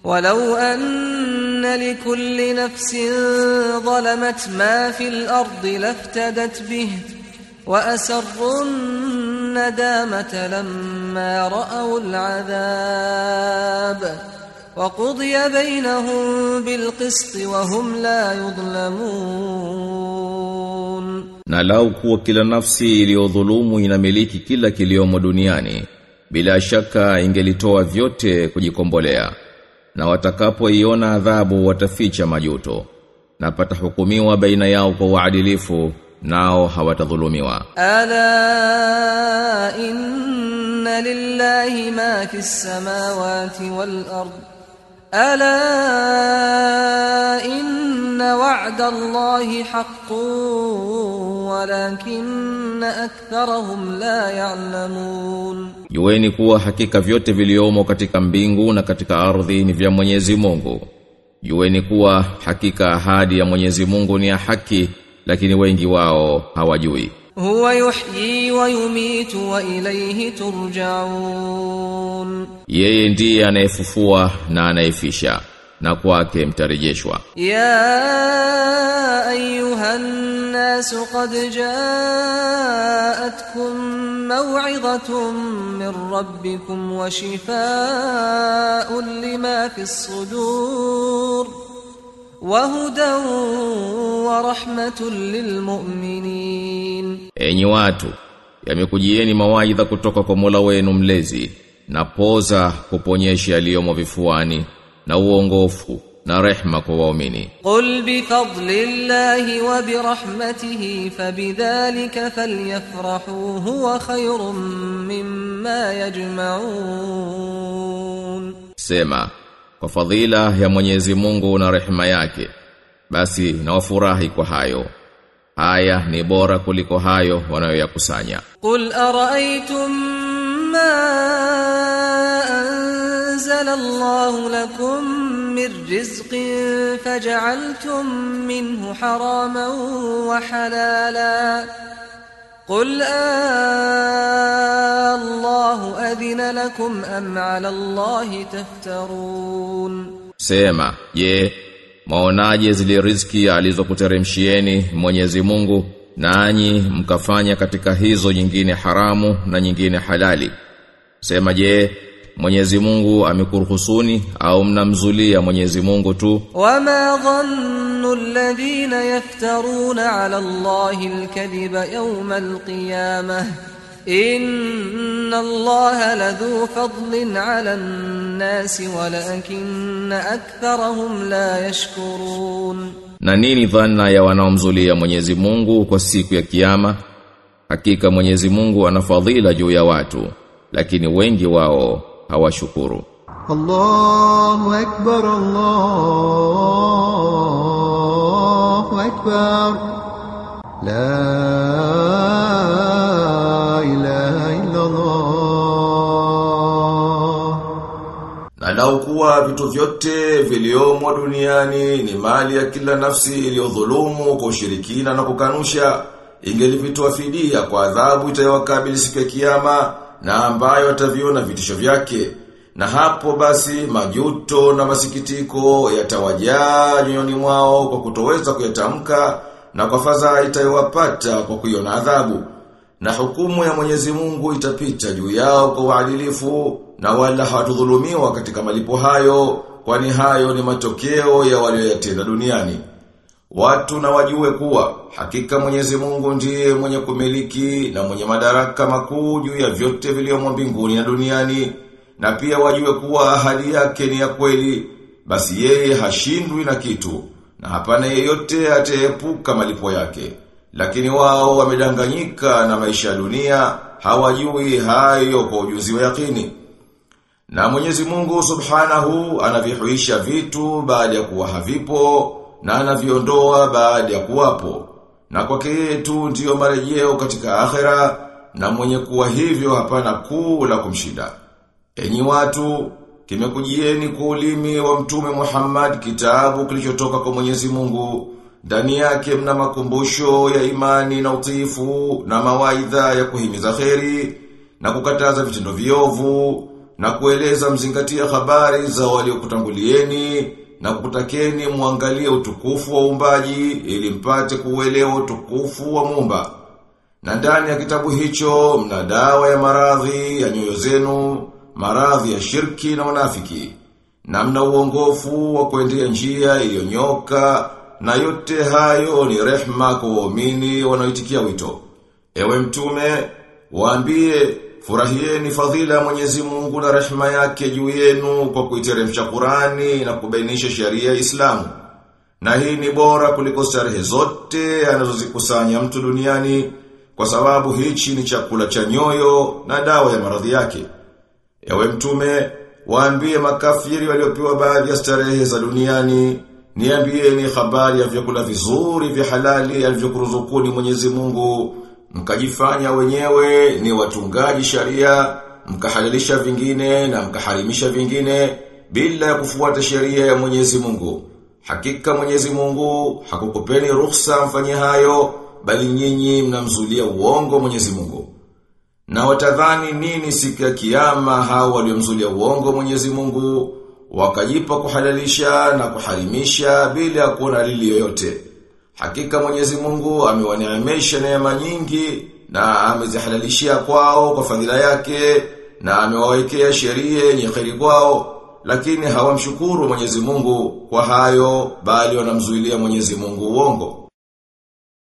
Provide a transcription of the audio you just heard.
ولو أن لكل نفس ظلمت ما في الأرض لافتدت به وأسروا الندامة لما رأوا العذاب وقضي بينهم بالقسط وهم لا يظلمون Na lau kuwa kila nafsi iliyodhulumu inamiliki kila kiliomo duniani, bila shaka ingelitoa vyote kujikombolea. Na watakapoiona adhabu wataficha majuto. Na patahukumiwa baina yao kwa uadilifu, nao hawatadhulumiwa. ألا إن لله ما في السماوات والأرض ألا إن وعد الله حق ولكن أكثرهم لا يعلمون Jueni kuwa hakika vyote viliomo katika mbingu na katika ardhi ni vya Mwenyezi Mungu. Jueni kuwa hakika ahadi ya Mwenyezi Mungu ni ya haki, lakini wengi wao hawajui. هو يحيي ويميت وإليه ترجعون Yeye ndiye anayefufua na anayefisha, na kwake mtarejeshwa. يا أيها الناس قد جاءتكم موعظة من ربكم وشفاء لما في الصدور وهدى ورحمة للمؤمنين Enyi watu, yamekujieni mawaidha kutoka kwa Mola wenu mlezi, na poza kuponyesha yaliyomo vifuani, na uongofu, na rehma kwa waumini. قل بفضل الله وبرحمته فبذلك فليفرحوا هو خير مما يجمعون Sema, kwa fadhila ya Mwenyezi Mungu na rehema yake, basi na wafurahi kwa hayo. Haya ni bora kuliko hayo wanayoyakusanya. قل أرأيتم ما أنزل الله لكم من رزق فجعلتم منه حراما وحلالا قل آه الله أذن لكم أم على الله تفترون Sema, je, maonaje zile riziki alizokuteremshieni Mwenyezi Mungu nanyi mkafanya katika hizo nyingine haramu na nyingine halali? Sema je, Mwenyezi Mungu amekuruhusuni au mnamzulia Mwenyezi Mungu tu? وما ظن الذين يفترون على الله الكذب يوم القيامة إن الله لذو فضل على الناس ولكن أكثرهم لا يشكرون Na nini dhana ya wanaomzulia Mwenyezi Mungu kwa siku ya kiyama? Hakika Mwenyezi Mungu ana fadhila juu ya watu, lakini wengi wao hawashukuru. الله أكبر الله أكبر لا إله إلا الله Na lau kuwa vitu vyote viliomo duniani ni mali ya kila nafsi iliyodhulumu kwa ushirikina na kukanusha, ingelivitoa fidia kwa adhabu itayowakabili siku ya kiyama na ambayo ataviona vitisho vyake. Na hapo basi majuto na masikitiko yatawajaa nyoyoni mwao kwa kutoweza kuyatamka na kwa fadhaa itayowapata kwa kuiona adhabu. Na hukumu ya Mwenyezi Mungu itapita juu yao kwa uadilifu na wala hawatudhulumiwa katika malipo hayo kwani hayo ni matokeo ya walioyatenda duniani. Watu na wajue kuwa hakika Mwenyezi Mungu ndiye mwenye kumiliki na mwenye madaraka makuu juu ya vyote vilivyomo mbinguni na duniani na pia wajue kuwa ahadi yake ni ya kweli basi yeye hashindwi na kitu na hapana yeyote ataepuka malipo yake lakini wao wamedanganyika na maisha ya dunia hawajui hayo kwa ujuzi wa yakini na Mwenyezi Mungu Subhanahu anavihuisha vitu baada ya kuwa havipo na anaviondoa baada ya kuwapo. Na kwake yeye tu ndiyo marejeo katika akhera na mwenye kuwa hivyo hapana kuu la kumshinda. Enyi watu, kimekujieni kwa ulimi wa mtume Muhammad kitabu kilichotoka kwa Mwenyezi Mungu. Ndani yake mna makumbusho ya imani na utiifu na mawaidha ya kuhimiza kheri na kukataza vitendo viovu na kueleza mzingatia habari za waliokutangulieni na kukutakeni muangalie utukufu wa uumbaji ili mpate kuuelewa utukufu wa Muumba. Na ndani ya kitabu hicho mna dawa ya maradhi ya nyoyo zenu, maradhi ya shirki na unafiki. Na mna uongofu wa kuendea njia iliyonyoka na yote hayo ni rehma kwa waumini wanaoitikia wito. Ewe mtume, waambie furahieni fadhila ya Mwenyezi Mungu na rehema yake juu yenu kwa kuiteremsha Qurani na kubainisha sheria ya Islamu. Na hii ni bora kuliko starehe zote anazozikusanya mtu duniani kwa sababu hichi ni chakula cha nyoyo na dawa ya maradhi yake. Ewe mtume, waambie makafiri waliopewa baadhi ya starehe za duniani, niambieni habari ya vyakula vizuri vya halali alivyokuruzukuni Mwenyezi Mungu mkajifanya wenyewe ni watungaji sharia, mkahalalisha vingine na mkaharimisha vingine bila ya kufuata sheria ya Mwenyezi Mungu. Hakika Mwenyezi Mungu hakukupeni ruhusa mfanye hayo, bali nyinyi mnamzulia uongo Mwenyezi Mungu. Na watadhani nini siku ya kiyama hao waliomzulia uongo Mwenyezi Mungu, wakajipa kuhalalisha na kuharimisha bila ya kuona dalili yoyote. Hakika Mwenyezi Mungu amewaneemesha neema nyingi na amezihalalishia kwao kwa fadhila yake na amewawekea sheria yenye kheri kwao lakini hawamshukuru Mwenyezi Mungu kwa hayo bali wanamzuilia Mwenyezi Mungu uongo.